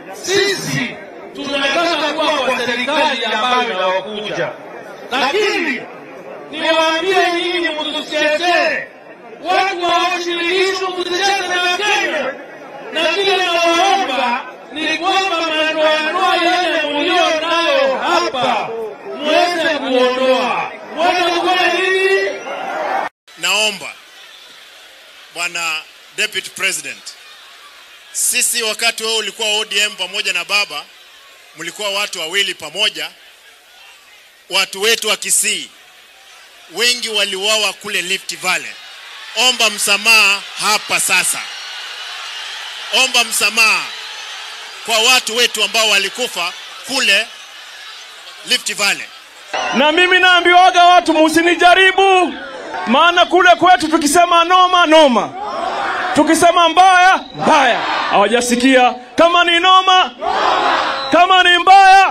sisi tunataka kuwa kwa serikali ambayo inawakuja, lakini niwaambie nyinyi, mtusichezee watu waoshirikishwa, msicheze na Wakenya. Na kile nawaomba ni kwamba madoadoa yale mulio nayo hapa muweze kuondoa. Mweze kufanya nini? Naomba Bwana Deputy President, sisi wakati wewe ulikuwa ODM pamoja na baba, mlikuwa watu wawili pamoja. Watu wetu wa Kisii wengi waliuawa kule Rift Valley. Omba msamaha hapa sasa, omba msamaha kwa watu wetu ambao walikufa kule Rift Valley. Na mimi naambiwaga watu musinijaribu, maana kule kwetu tukisema noma noma, tukisema mbaya mbaya. Hawajasikia kama ni noma, kama ni mbaya.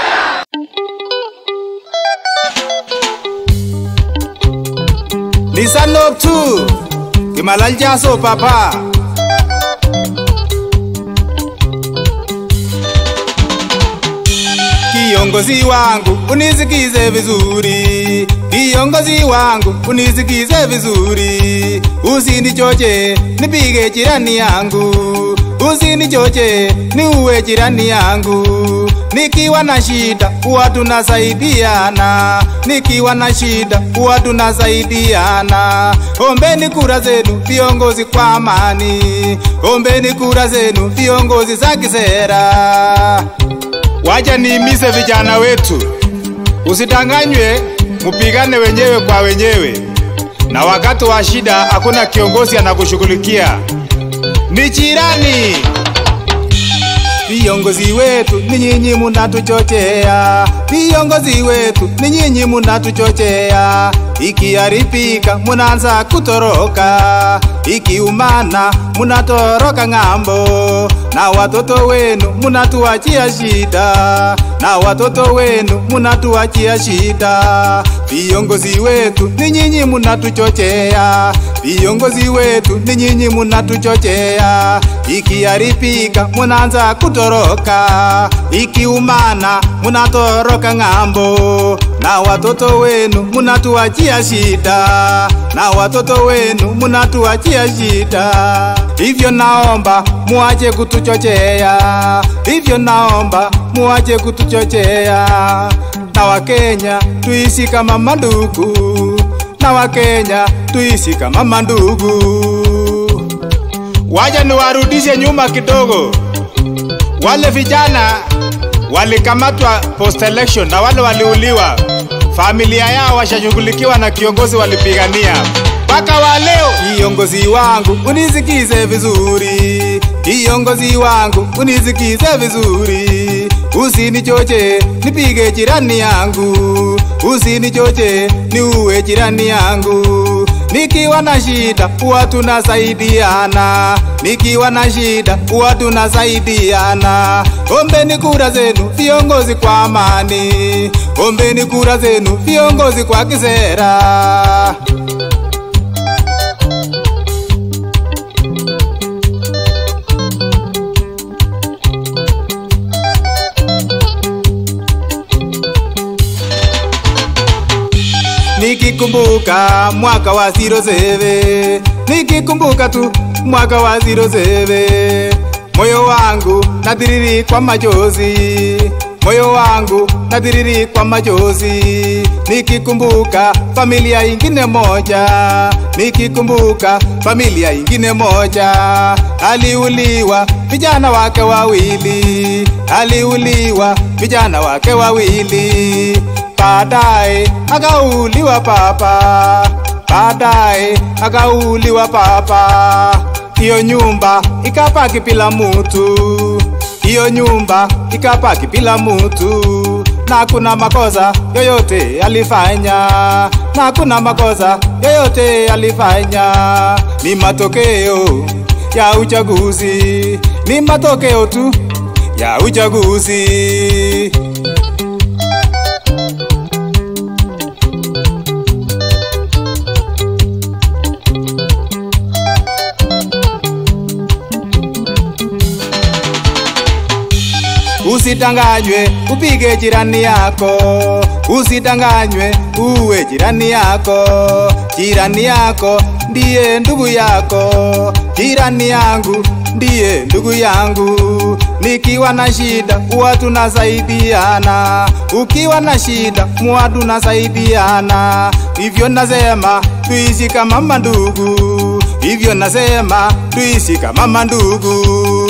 Lisanop tu Kimalal jaso papa Kiongozi wangu unisikize vizuri, kiongozi wangu unisikize vizuri, usinichoche nipige jirani yangu, usinichoche niuwe jirani yangu. Nikiwa na shida huwa tunasaidiana, nikiwa na shida huwa tunasaidiana. Ombeni kura zenu viongozi kwa amani, ombeni kura zenu viongozi za kisera. Wacha niimize vijana wetu, usidanganywe, mupigane wenyewe kwa wenyewe, na wakati wa shida hakuna kiongozi anakushughulikia, ni jirani. Viongozi wetu ni nyinyi munatuchochea, viongozi wetu ni nyinyi munatuchochea. Ikiharibika munaanza kutoroka, ikiumana munatoroka ng'ambo, na watoto wenu munatuachia shida, na watoto wenu munatuachia shida. Viongozi wetu ni nyinyi munatuchochea, viongozi wetu ni nyinyi munatuchochea. Ikiharibika munaanza kutoroka, ikiumana munatoroka ng'ambo, na watoto wenu munatuachia shida, na watoto wenu munatuachia shida. Hivyo naomba muache kutuchochea, hivyo naomba muache kutuchochea, na Wakenya tuishi kama mandugu, na Wakenya tuishi kama mandugu. Waja niwarudishe nyuma kidogo. Wale vijana walikamatwa post election na wale waliuliwa, familia yao washashughulikiwa na kiongozi walipigania mpaka wa leo. Kiongozi wangu unisikize vizuri, kiongozi wangu unisikize vizuri, usinichoche nipige jirani yangu, usinichoche niuwe jirani yangu. Nikiwa na shida huwa tunasaidiana, nikiwa na shida huwa tunasaidiana. Ombeni kura zenu viongozi kwa amani, ombeni kura zenu viongozi kwa kisera. Nikikumbuka mwaka wa 07 nikikumbuka tu mwaka wa 07 moyo wangu nadiriri kwa machozi moyo wangu nadiriri kwa machozi nikikumbuka familia ingine moja nikikumbuka familia ingine moja aliuliwa vijana wake wawili aliuliwa vijana wake wawili baadaye akauliwa papa, baadaye akauliwa papa. Hiyo nyumba ikabaki bila mutu, hiyo nyumba ikabaki bila mutu, na kuna makosa yoyote alifanya, na kuna makosa yoyote alifanya. Ni matokeo ya uchaguzi, ni matokeo tu ya uchaguzi. Usidanganywe upige jirani yako, usidanganywe uwe jirani yako. Jirani yako ndiye ndugu yako, jirani yangu ndiye ndugu yangu. Nikiwa na shida huwa tunasaidiana, ukiwa na shida huwa tunasaidiana. Hivyo nasema tuishi kama mandugu, hivyo nasema tuishi kama mandugu.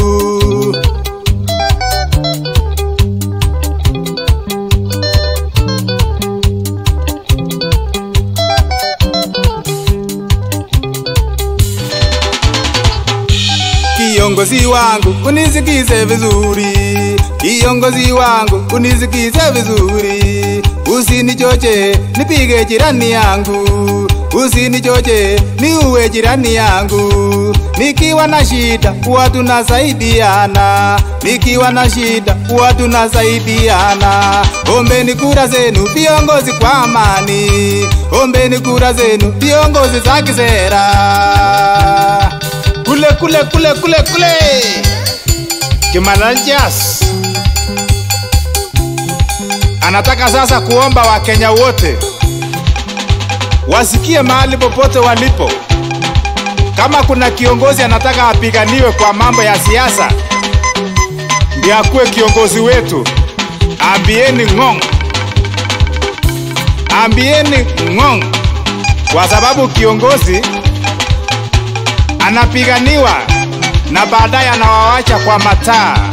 Kiongozi wangu unisikize vizuri, kiongozi wangu unisikize vizuri, usinichoche nipige jirani yangu, usinichoche niuwe jirani yangu. Nikiwa na shida huwa tunasaidiana, nikiwa na shida huwa tunasaidiana. Ombeni kura zenu viongozi kwa amani, ombeni kura zenu viongozi za kisera kule kule kule kule kule Kimalaljas anataka sasa kuomba Wakenya wote wasikie mahali popote walipo, kama kuna kiongozi anataka apiganiwe kwa mambo ya siasa, ndiye akuwe kiongozi wetu. Ambieni ng'ong, ambieni ng'ong, kwa sababu kiongozi anapiganiwa na baadaye anawawacha kwa mataa.